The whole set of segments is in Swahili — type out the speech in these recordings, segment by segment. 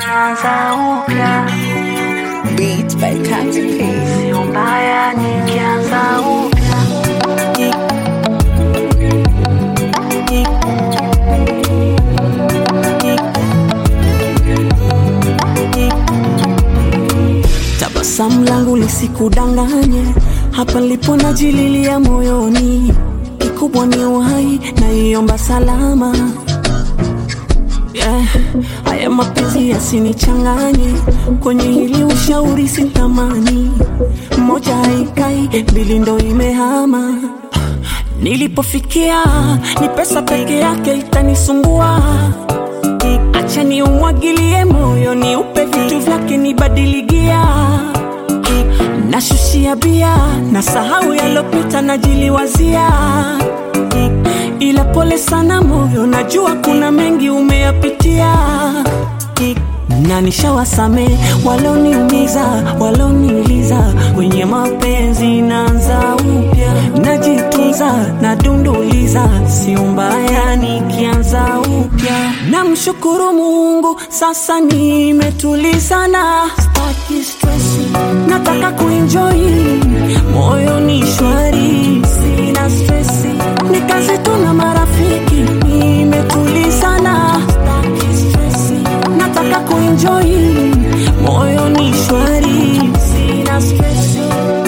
nikianza upya, Beats by Country Peace. sio mbaya nikianza upya. Tabasamu langu lisikudanganye, hapa lipo najililia moyoni, kikubwa ni uhai na iomba salama. Yeah, haya mapenzi yasinichanganye, kwenye hili ushauri sitamani, moja haikai, mbili ndo imehama. Nilipofikia ni pesa peke yake itanisumbua acha ni umwagilie moyo ni upe vitu vyake nibadiligia nashushia bia na sahau yalopita najiliwazia ila pole sana moyo najua kuna mengi umeyapitia na nishawasame waloniumiza waloniuliza kwenye mapenzi naanza upya najitunza nadunduliza sio mbaya nikianza upya namshukuru mungu sasa nimetulizana staki stresi nataka kuenjoi moyo ni shwari sina stresi ni kazi tu na marafiki nimetulizana staki stresi nataka kuenjoi moyo ni shwari sina stresi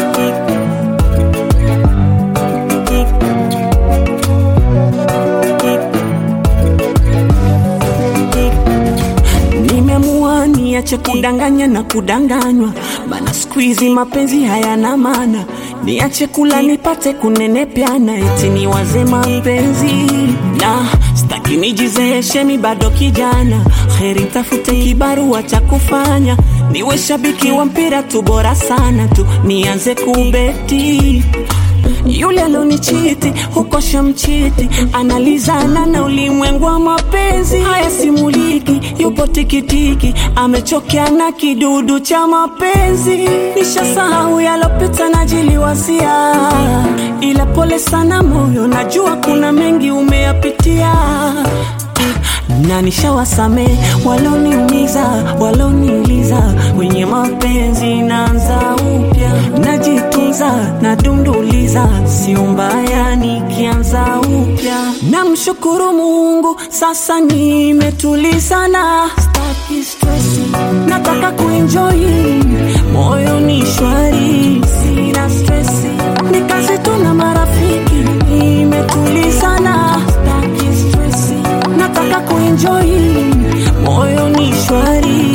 nimeamua niache kudanganya na kudanganywa mana siku hizi mapenzi hayana maana niache kula nipate kunenepyana eti niwaze mapenzi na staki nijizeeshe mi bado kijana heri tafute kibarua cha kufanya niwe shabiki wa mpira tu bora sana tu nianze kubeti yule alonichiti huko shamchiti analizana na ulimwengu wa mapenzi haya simuliki yupo tikitiki amechokea na kidudu cha mapenzi nishasahau yalopita najiliwasia ila pole sana moyo najua kuna mengi umeyapitia na nishawasame waloniumiza waloniuliza kwenye mapenzi naanza upya najitunza nadunduliza sio mbaya nikianza upya namshukuru mungu sasa nimetulizana staki stresi nataka kuenjoi moyo ni shwari sina stresi ni kazi tu na marafiki nimetulizana staki stresi nataka kuenjoi moyo ni shwari